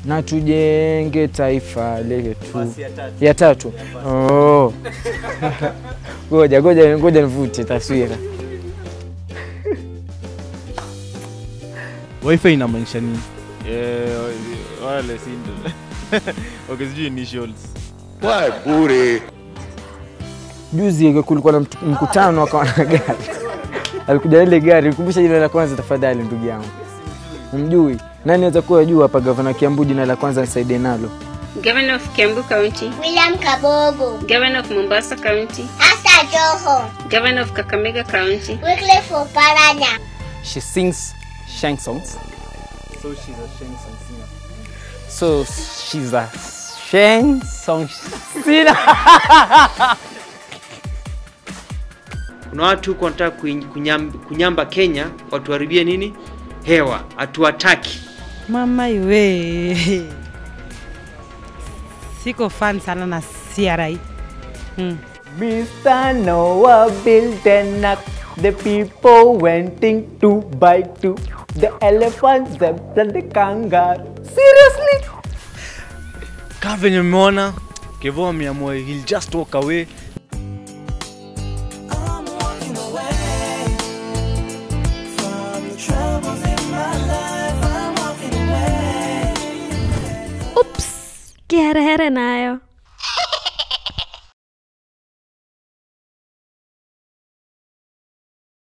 na tujenge taifa letu. Ya tatu. Oh. Ngoja ngoja ngoja nivute taswira. wifi inamaanisha nini Eh, wale sindo okay, sijui initials Juzi kulikuwa na mtu- mkutano akawa na gari. Alikuja na ile gari, kumbusha jina la kwanza tafadhali ndugu yangu. Mjui. Nani anaweza kuwa juu hapa gavana Kiambu jina la kwanza nisaidie nalo. Governor of Kiambu County, William Kabogo, Governor of Mombasa County, Asa Joho, Governor of Kakamega County, Wycliffe Oparanya, She sings shank songs. So she's a Sheng song singer. So she's a shank song singer. kuna watu huko wanataka kuiny- kunyam, kunyamba Kenya watuharibie nini hewa, hatuwataki. Mama iwe siko fan sana na CRI mm. Mr. Noah built an ark. The people went in to buy two. The elephant, zebra, and the kangaroo. Seriously? kaa venye mmeona kevo ameamua he'll just walk away Ups, kiherehere nayo.